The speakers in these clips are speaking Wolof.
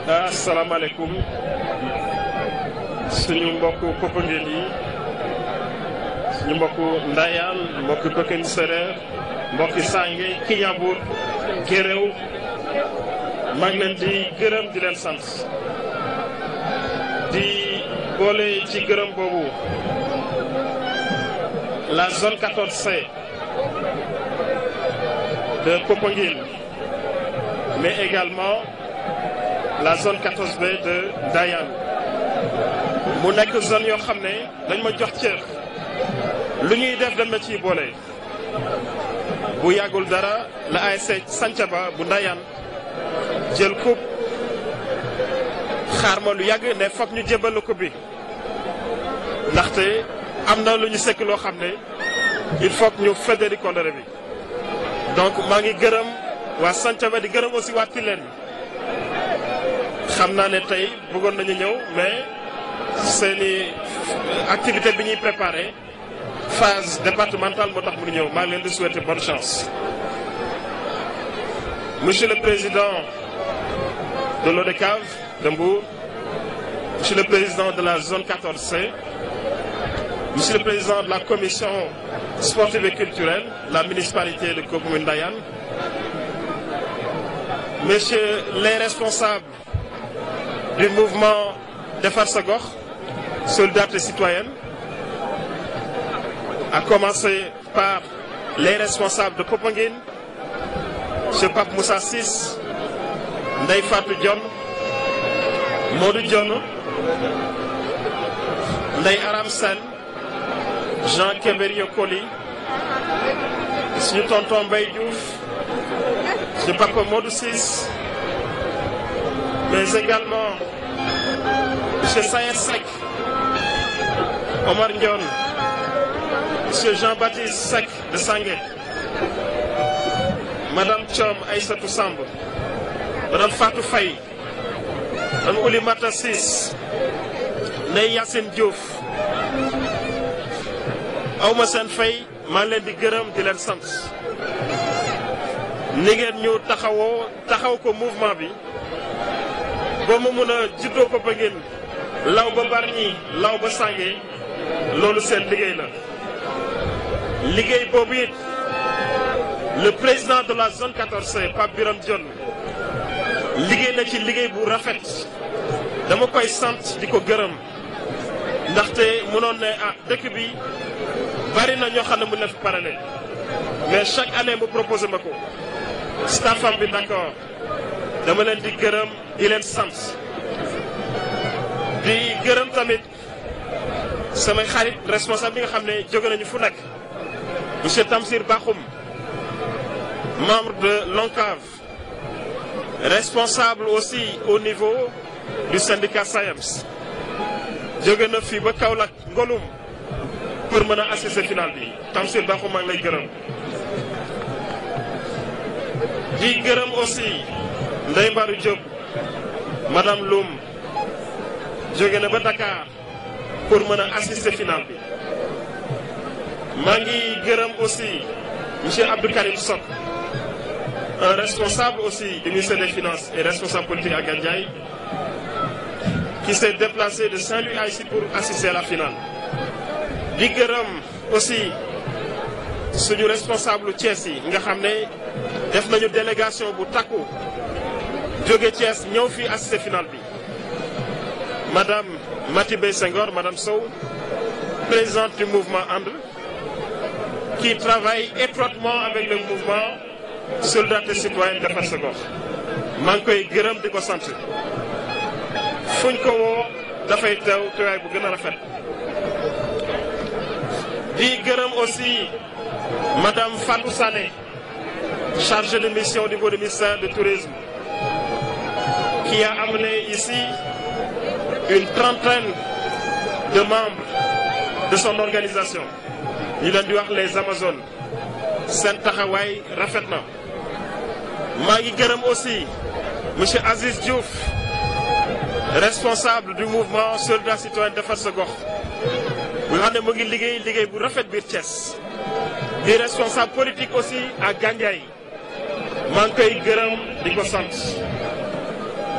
asalaamaaleykum suñu mbokku Popenguine yi suñu mbokku Ndayane mbokku Pekin Séréer mbokki Sange Kiñabur Géréw maa ngi leen di gërëm di leen sant di boole ci gërëm boobu la zone 14C de Popenguine mais également la zone 14B de Ndayane mu nekk zone yoo xam ne dañ ma jox cër lu ñuy def dañ ma ciy boole bu yàggul dara la ASC Santhiaba bu Ndayane jël coupe xaar ma lu yàgg ne foog ñu jébal coupe bi ndaxte am na lu ñu sekk loo xam ne il faut que ñu fédéri kóllëre bi donc maa ngi gërëm waa Santhiaba di gërëm aussi waa Tilène xam naa ne tey bëggoon nañu ñëw mais seeni activité bi ñuy préparé phase départementale moo tax mu ñëw maa ngi leen di souhaiter bonne chance. Monsieur le Président de l'ODCAV de Mbour, Monsieur le Président de la zone 14C, Monsieur le Président de la Commission sportive et culturelle, la municipalité de commune Ndayane, Messieurs les responsables du mouvement Defar Sa Gox, Solidarité citoyenne, à commencer par les responsables de Popenguine, M. Pape Moussa Sis, Ndeye Fatou Dione, Modou Dione, Ndeye Aram Sène, Jean Kéberio Koli, suñu tonton Mbaye Diouf, M. Papa Modou Sis, mais également M. Sayer Seck, Omar Ndione, M. Jean-Baptiste Seck de Sangué, Madame Thiom Aïssatou Samb, Madame Fatou Faye, Madame Oulimata Sis, Ndeye Yacine Diouf, awma seen fay maa ngi leen di gërëm di leen sant ni ngeen ñu taxawoo taxaw ko mouvement bi ba mu mun a juddoo Popenguine law ba Bargny law ba Sangué loolu seen liggéey la liggéey boobu it le président de la zone 14C Pape Biram Dione liggéey na ci liggéey bu rafet dama koy sant di ko gërëm ndaxte mënoon ne ah dëkk bi bari na ñoo xam ne mën na fi parallèle mais chaque année mu proposé ma ko staffam bi d'accord dama leen di gërëm di leen sant di gërëm tamit samay xarit responsable bi nga xam ne jóge nañu fu nekk monsieur Tamsir Bakhoum membre de l'ONCAV responsable aussi au niveau du syndicat SAEMS jóge na fii ba Kaolack Ngolum pour mën a assister final bi Tamsir Bakhoum maa ngi lay gërëm di gërëm aussi Ndeye Mbarou Diop madame Loum jóge na ba Dakar pour mën a assister final bi maa ngi gërëm aussi monsieur Abdou Karim Sok un responsable aussi du ministère des Finances et responsable politique à Gandiaye qui s'est déplacé de Saint-Louis à ici pour assister à la finale di gërëm aussi suñu responsable Thiès yi nga xam ne def nañu délégation bu takku jóge Thiès ñëw fii assister finale bi madame Matibé Senghor madame Sow présidente du mouvement And qui travaille étroitement avec le mouvement Solidarité citoyenne Defar Sa Gox maa ngi koy gërëm di ko sant fuñ ko woo dafay teew teewaay bu gën a rafet di gërëm aussi madame Fatou Sané chargée de mission au niveau du ministère du tourisme qui a amené ici une trentaine de membres de son organisation ñu leen di wax les Amazones seen taxawaay rafet na maa ngi gërëm aussi monsieur Aziz Diouf responsable du mouvement Solidarité citoyenne Defar Sa Gox bu nga xam ne mu ngi liggéey liggéey bu rafet biir Thiès di responsable politique aussi à Gandiaye maa ngi koy gërëm di ko sant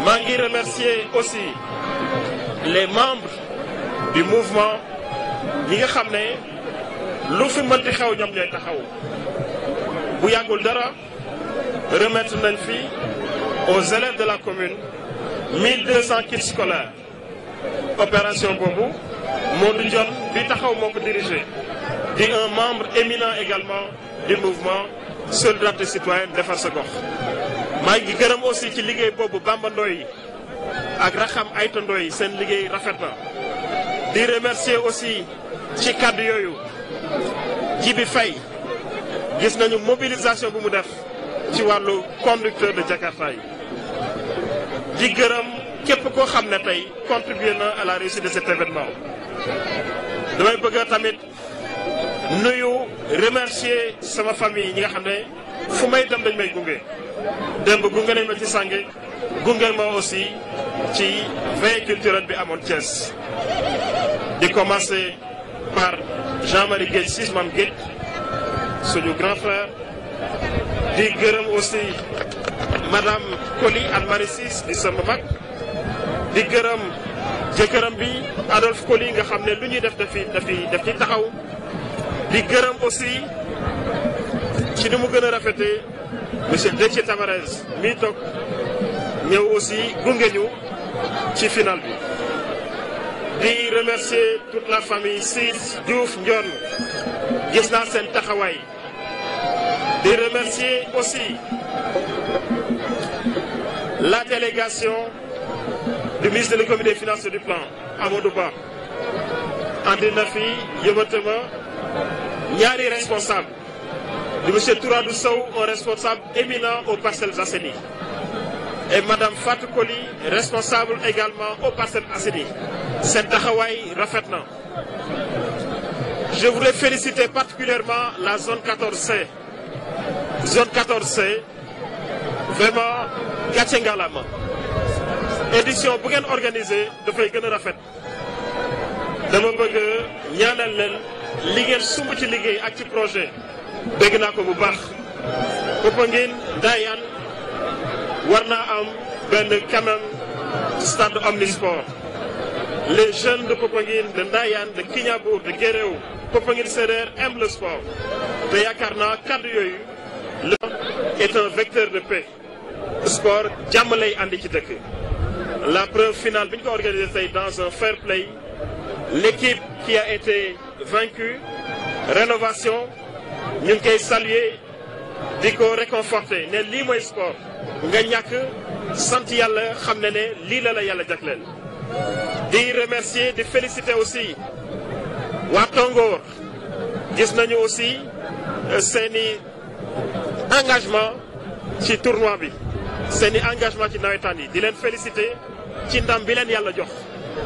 maa ngi remercier aussi les membres du mouvement ñi nga xam ne lu fi mënti xew ñoom ñooy taxaw bu yàggul dara remettre nañ fi aux élèves de la commune 1200 kits scolaires opération boobu Modou Dione bi taxaw moo ko dirigé di un membre éminent également du mouvement solidarité citoyenne defar sa gox maa ngi gërëm aussi ci liggéey boobu Bamba Ndoye ak Raxam Ayta Ndoye seen liggéey rafet na di remercier aussi ci kàddu yooyu Jibi Faye gis nañu mobilisation bu mu def ci wàllu conducteur de Jakarta yi di gërëm képp koo xam ne tey contribué na à la réussite de cet événement damay bëgg tamit nuyu remercier sama famille ñi nga xam ne fu may dem dañ may gunge démb gunge nañ ma ci sànge gunge ma aussi ci veille culturelle bi amoon Thiès di commencer par Jean-Marie Guèye Ciss Mame Guèye suñu grand frère di gërëm aussi madame Koli Anne Marie Ciss di sama mag di gërëm jëkkëram bi Adolphe Koli nga xam ne lu ñuy def dafi dafi daf ci taxaw di gërëm aussi ci ni mu gën a rafetee monsieur Déthié Tamarez mii toog ñëw aussi gunge ñu ci final bi di remercier toute la famille Ciss Diouf Ndione gis naa seen taxawaay di remercier aussi la délégation du ministre de l'économie des finances et du plan Amadou Ba andi na fi yëbatama ñaari responsable di monsieur Touradou Sow un responsable éminent aux Parcelles Assainies et madame Fatou Koli responsable également aux Parcelles Assainies seen taxawaay rafet na je voudrais féliciter particulièrement la zone 14C zone 14C vraiment gàcce ngalaama édition bu ngeen organisé dafay gën a rafet dama bëgg ñaanal leen li ngeen sumb ci liggéey ak ci projet dégg naa ko bu baax Popenguine Ndayane war naa am benn quand même stade omnisport les jeunes de Popenguine de Ndayane de Kignanbour de Guéréo Popenguine Sérère aiment le sport te yaakaar naa kàddu yooyu le est un vecteur de paix sport jàmm lay andi ci dëkk la preuve finale bi ñu ko organisé tey dans un fair play l'équipe qui a été vaincue rénovation ñu ngi koy saluer di ko réconforter ne lii mooy sport nga ñàkk sant yàlla xam ne ne lii la la yàlla jagleel di remercier di féliciter aussi waa Tongoor gis nañu aussi seeni engagement ci tournoi bi seeni engagement ci nawetaan yi di leen féliciter ci ndam bi leen yàlla jox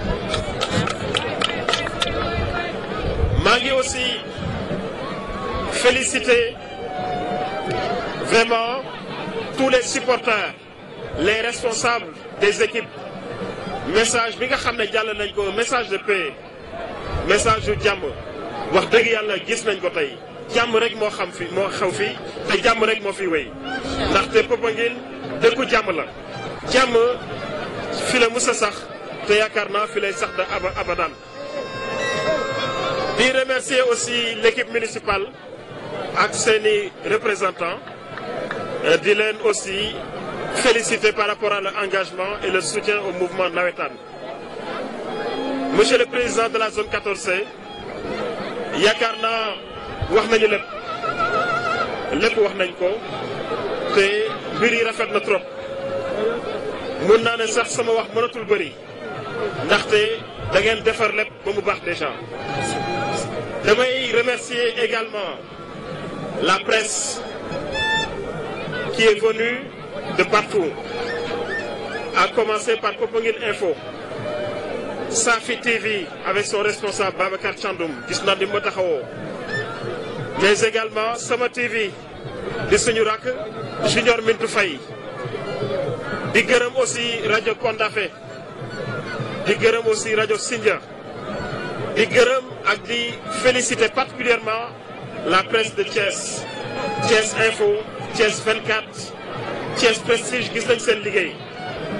maa ngi aussi féliciter vraiment tous les supporters les responsables des équipes message bi nga xam ne jàll nañ ko message de paix message yu jàmm wax dëgg yàlla gis nañ ko tey jàmm rek moo xam fi moo xew fi te jàmm rek moo fi wéy ndaxte Popenguine dëkku jàmm la jàmm fi la musa sax te yaakaar naa fi lay sax da aba abadan di remercier aussi l'équipe municipale ak seeni représentants di leen aussi féliciter par rapport à leur engagement et le soutien au mouvement nawetaan monsieur le président de la zone 14C yaakaar naa wax nañu lépp lépp wax nañ ko te mbir yi rafet na trop mun naa ne sax sama wax mënatul bëri ndaxte da ngeen defar lépp ba mu baax déjà damay remercier également la presse qui est venue de partout à commencer par Popenguine Info Safi TV avec son responsable Babacar Thiandoum gis naa ni ma taxawoo mais également Sama TV di suñu rakk Junior Mintou Faye di gërëm aussi rajo Kondafé di gërëm aussi rajo Sindia di gërëm ak di féliciter particulièrement la presse de Thiès Thiès Info Thiès 24 Thiès Prestige gis nañ seen liggéey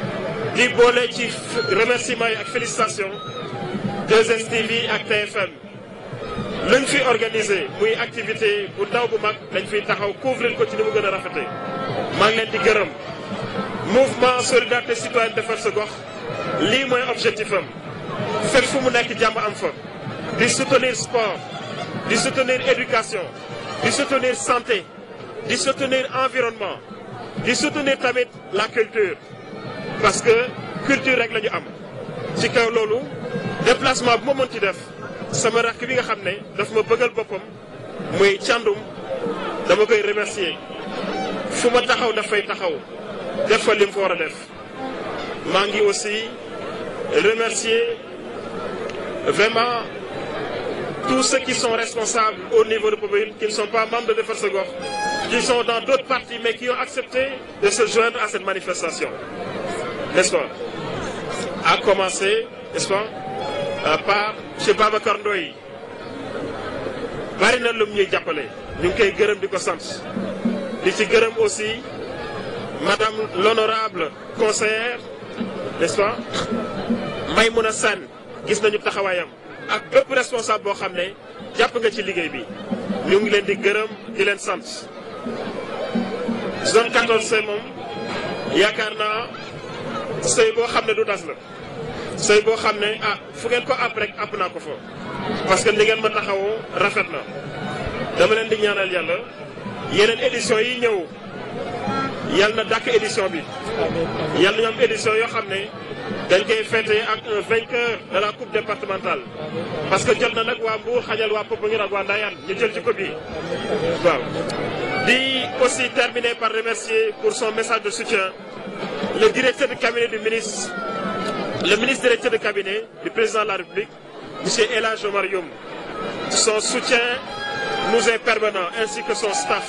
di boole ci remerciements yi ak félicitations 2STV ak TFM luñ fi organisé muy activité bu ndaw bu mag dañ fiy taxaw couvrir ko ci ni mu gën a rafete maa ngi leen di gërëm mouvement solidarité citoyenne defar sa gox lii mooy objectif am fépp fu mu nekk jàmm am fa di soutenir sport di soutenir éducation di soutenir santé di soutenir environnement di soutenir tamit la culture parce que culture rek la ñu am ci kaw loolu déplacement bu ma mën ci def sama rakk bi nga xam ne daf ma bëggal boppam muy càndum dama koy remercier fu ma taxaw dafay taxaw def fa li mu fa war a def maa ngi aussi remercier vraiment tous ceux qui sont responsables au niveau de Popenguine qui ne sont pas membres de Defar Sa Gox qui sont dans d'autres partis mais qui ont accepté de se joindre à cette manifestation n'est-ce pas à commencer n'est-ce pas par chez Babacar Ndoye bari na lum ñuy jàppale ñu ngi koy gërëm di ko sant di ci gërëm aussi madame l'honorable conseillère n'est-ce pas Maymouna Sane gis nañu taxawaayam ak bépp responsable boo xam ne jàpp nga ci liggéey bi ñu ngi leen di gërëm di leen sant zone 14C moom yaakaar naa sëy boo xam ne du tas la sëy boo xam ne ah fu ngeen ko àpp rek àpp naa ko fa parce que li ngeen ma taxawoo rafet na dama leen di ñaanal yàlla yeneen édition yi ñëw yàlla na dàkk édition bi yàlla ñu am édition yoo xam ne dañ koy fêter ak un vainqueur de la coupe départementale parce que jot na nag waa Mbour xajal waa Popenguine ak waa Ndayane ñu jël ci ko bi waaw di aussi terminer par remercier pour son message de soutien le directeur de cabinet du ministre le ministre directeur de cabinet du président de la République monsieur El Hadj Omar Youm son soutien nous est permanent ainsi que son staff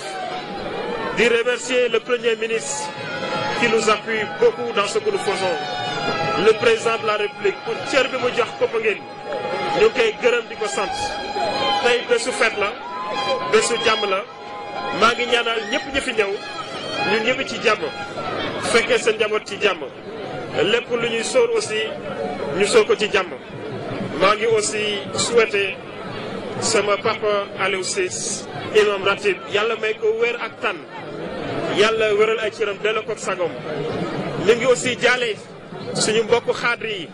di remercier le premier ministre qui nous appuie beaucoup dans ce que nous faisons le président de la République pour cër bi mu jox Popenguine ñu ngi koy gërëm di ko sant tey bésu fête la bésu jàmm la maa ngi ñaanal ñëpp ñi fi ñëw ñun ñëpp ci jàmm fekkee seen njaboot ci jàmm lépp lu ñuy sóor aussi ñu sóor ko ci jàmm maa ngi aussi souhaiter sama papa Aliou Ciss imam ratib yàlla may ko wér ak tan yàlla wéral ay cëram delloo ko ak sagom ñu ngi aussi jaale suñu mbokku xaadri yi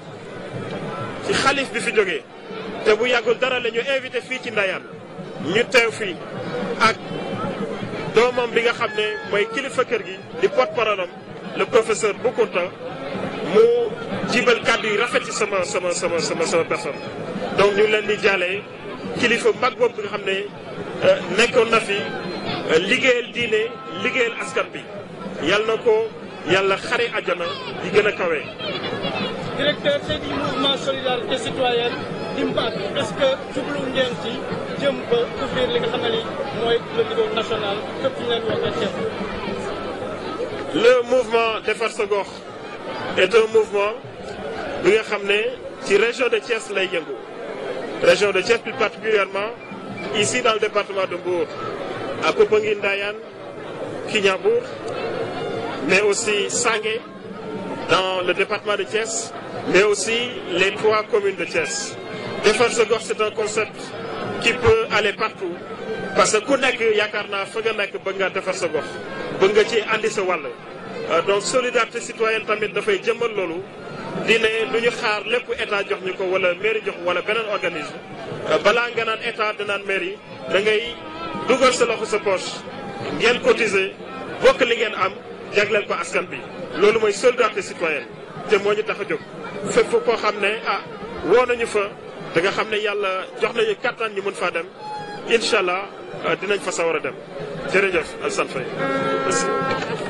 ci xalif bi fi jógee te bu yàggul dara la ñu invité fii ci Ndayane ñu teew fii ak doomam bi nga xam ne mooy kilifa kër gi di porte-parole am le professeur Boukounta mu jibal kàddu yi rafet ci sama sama sama sama sama personne donc ñu leen di jaale kilifa mag boobu bi nga xam ne nekkoon na fi liggéeyal diine liggéeyal askan bi yal na ko yàlla xare àjjana di gën a kawe. directeur tey di mouvement solidarité citoyenne impact est-ce que jublu ngeen ci jëm ba couvrir li nga xam ne ni mooy le niveau national fépp ñu leen wax nga le mouvement Defar Sa Gox est un mouvement bi nga xam ne ci région de Thiès lay yëngu région de Thiès plus particulièrement ici dans le département de Mbour à Popenguine Ndayane Kignanbour mais aussi Sangué dans le département de Thiès mais aussi les trois communes de Thiès Defar Sa Gox c'est un concept qui peut aller partout parce que ku nekk yaakaar naa fa nga nekk bëgg nga defar sa gox bëgg nga ci andi sa wàll donc solidarité citoyenne tamit dafay jëmmal loolu di ne du ñu xaar lépp état jox ñu ko wala mairie jox wala beneen organisme balaa nga naan état danaan mairie da ngay dugal sa loxo sa poche ngeen cotiser bokk li ngeen am jagleel ko askan bi loolu mooy solidarité citoyenne te moo ñu tax a jóg fépp koo xam ne ah woo nañu fa da nga xam ne yàlla jox nañu kattan ñu mën faa dem incha allah dinañ fa sawar a dem jërëjëf Alassane Faye merci